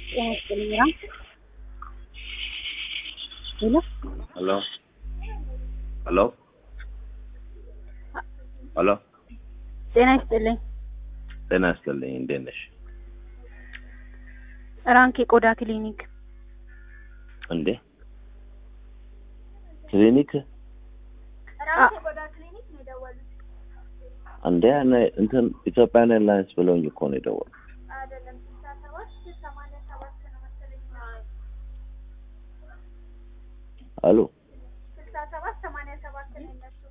ጤና ይስጥልኝ ራም ሄሎ ሄሎ ሄሎ ሄሎ ጤና ይስጥልኝ ጤና ይስጥልኝ። እንዴት ነሽ? ራንክ የቆዳ ክሊኒክ እንዴ ክሊኒክ እንዴ እኔ እንትን ኢትዮጵያን ኤርላይንስ ብለውኝ እኮ ነው የደወሉት። አሉ